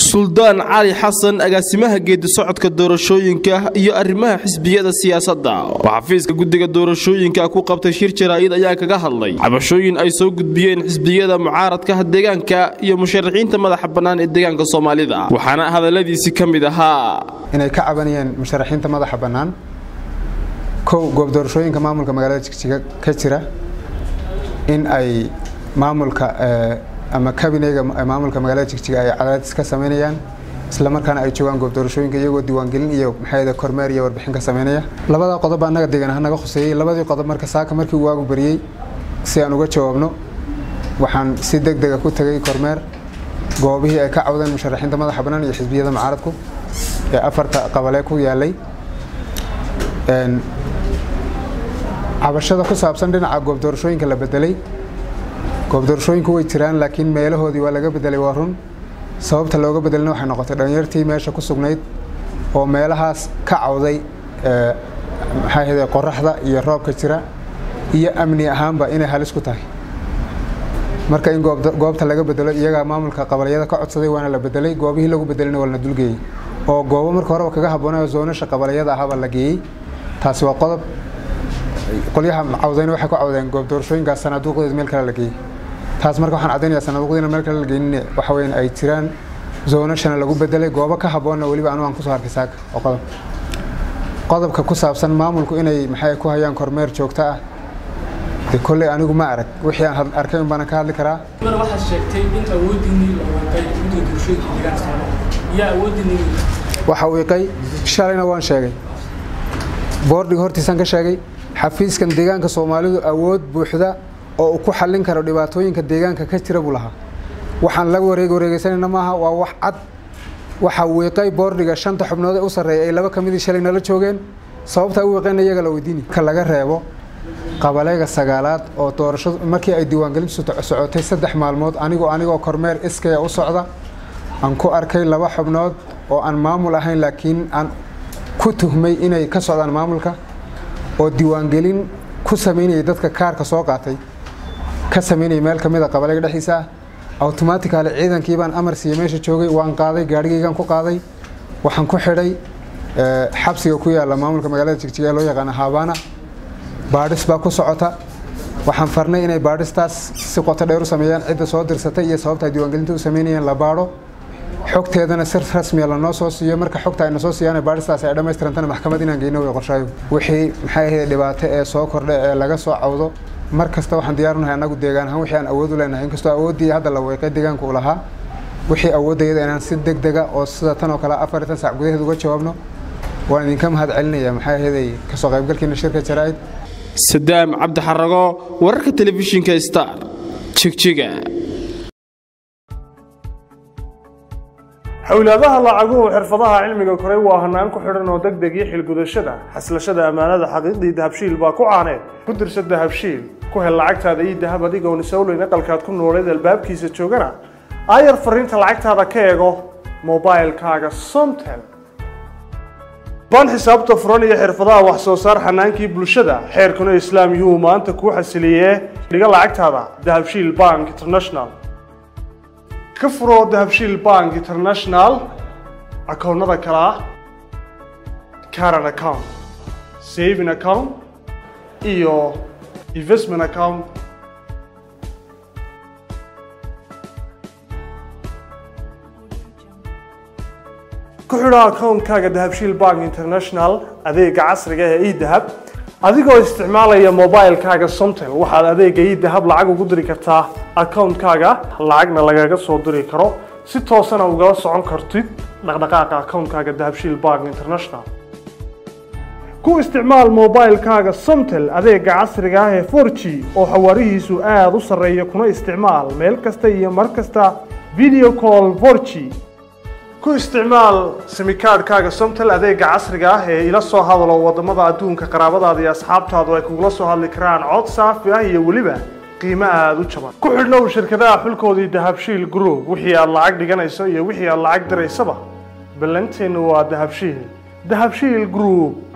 suldaan cali xasan agaasimaha geedi socodka doorashooyinka iyo arrimaha xisbiyada siyaasadda oo xafiiska guddiga doorashooyinka ku qabtay shir jaraa'id ayaa kaga hadlay cabashooyin ay soo gudbiyeen xisbiyada mucaaradka deegaanka iyo musharaxiinta madaxa bannaan ee deegaanka soomaalida waxaana hadalladiisi ka mid ahaa inay ka cabanayeen musharaxiinta madaxa bannaan kow goob doorashooyinka maamulka magaalada jigjiga ka jira in ay maamulka ama kabineyga maamulka magaalada jigjiga ay cadaadis ka sameynayaan islamarkaana ay joogaan goob doorashooyinka iyagoo diiwaangelin iyo maxay kormeer iyo warbixin ka sameynaya labada qodob annaga deegaan ahaan naga khuseeyey labadii qodob marka saaka markii uu waagu bariyey si aan uga jawaabno waxaan si deg dega ku tegay kormeer goobihii ay ka cawdeen musharaxiinta madaxa bannaan iyo xisbiyada mucaaradku ee afarta qabalee ku yaalay cabashada ku saabsan dhinaca goob doorashooyinka la bedelay goob doorashooyinku way jiraan laakiin meelahoodii waa laga bedelay waa run sababta looga bedelina waxay noqotay dhalinyartii meesha ku sugnayd oo meelahaas ka cawday maxaa ahayde qoraxda iyo roobka jira iyo amni ahaanba inay halis ku tahay marka in goobta laga bedelo iyagaa maamulka qabaliyada ka codsaday waana la bedelay goobihii lagu bedelina waa la dulgeeyey oo goobo marka horeba kaga habboonay zoonasha qabaliyada ahaabaa la geeyey taasi waa qodob qolyaha cawdayna waxay ku cawdeen goob doorashooyinkaas sanaaduuqdeed meel kale la geeyey taas marka waxaan caddaynayaa sanaaduuqdiina meel kale la geynin waxa weyn ay jiraan zoonashana lagu bedelay goobo ka habboonna weliba anigu aan kusoo arkay saaka oo qodob qodobka ku saabsan maamulku inay maxay ku hayaan kormeer joogto ah de kolley anigu ma arag wixii aan arkay un baanan ka hadli karaa waxaad sheegtay in awoodiinii la wiiqay guddiga doorashooyinka deegaanka soomaaliya yaa awoodiinii waxa wiiqay shalayna waan sheegay boordiga hortiisaan ka sheegay xafiiskan deegaanka soomaalidu awood buuxda oo uu ku xallin karo dhibaatooyinka deegaanka ka jira buu lahaa waxaan la wareeg wareegeysanayna maaha waa wax cad waxaa wiiqay boordiga shanta xubnood ee u sarreeya ay laba ka midii shalay nala joogeen sababta u wiiqayna iyaga la weydiini ka laga reebo qabaleega sagaalaad oo doorashadu markii ay diiwaangelintu socotay saddex maalmood anigoo anigoo kormeer iskaya u socda aan ku arkay laba xubnood oo aan maamul ahayn laakiin aan ku tuhmay inay ka socdaan maamulka oo diiwaangelin ku samaynayay dadka kaarka soo qaatay ka samaynayay meel ka mid a qabaleega dhexdiisa ah automatically ciidankii baan amar siiye meesha joogay waan qaaday gaadhigaygaan ku qaaday waxaan ku xidhay xabsiga ku yaalla maamulka magaalada jigjiga ee loo yaqaana haabana baadhis baa ku socota waxaan farnay inay baadhistaas si qoto dheer u sameeyaan cidda soo dirsatay iyo sababta ay diiwaangelinta u sameynayeen la baadho xogteedana si rasmiya lanoo soo siiyo marka xogta ayna soo siiyaan baadhistaas ay dhammaystirantana maxkamad inaan geyno way qorshaayo wixii maxay ahayd dhibaato ee soo kordha ee laga soo cawdo mar kasta waxaan diyaarunahay annagu deegaan ahaan wixii aan awood u leenahay inkastoo awooddii hadda la weeqay deegaanka uu lahaa wixii awooddayada inaan si deg dega oo sida tan oo kale afar iyo tan sac gudaheed uga jawaabno waan idinka mahad celinaya maxay ahayd kasoo qaybgalkiina shirka jaraa'id sadaam cabdi xarago wararka telefishinka star jigjiga xowlaadaha lacaguhu xirfadaha cilmiga koray waa hanaan ku xidhan oo deg deg iyo xilgudashada xaslashada ammaanada xaqiiqdii dahabshiil baa ku caaneed ku dirsa dahabshiil ku hel lacagtaada iyo dahab adigoon isowleyn aqalkaad ku nooleed albaabkiisa joogana aayar fariinta lacagtaada ka eego mobailkaaga somtel baan xisaabta furan iyo xirfadaha wax soo saar xanaankii bulshada xeerkuna islaam yuu maanta kuu xasiliyee dhiga lacagtaada dahabshiil bank international ka furo dahabshiil bank international akoonnada kale ah caran account saving account iyo investment account ku xidho akoonkaaga dahabshiil bank international adeega casriga ee edahab adigoo isticmaalaya mobilkaaga somtel waxaad adeega edahab lacag ugu diri kartaa akoonkaaga lacagna lagaga soo diri karo si toosana ugala socon kartid dhaqdhaqaaqa akoonkaaga dahabshiil bank international ku isticmaal mobilkaaga somtel adeega casriga ah ee 4g oo xawaarihiisu aada u sarreeya kuna isticmaal meel kasta iyo mar kasta video call 4g ku isticmaal simikaadhkaaga somtel adeega casriga ah ee ila soo hadalo wadamada adduunka qaraabadaada iyo asxaabtaadu ay kugula soo hadli karaan cod saafi ah iyo weliba qiimo aada u jaban ku xidhnow shirkadaha xulkoodii dahabshiil group wixii aad lacag dhiganayso iyo wixii aad lacag diraysaba ballanteennu waa dahabshiil dahabshiil group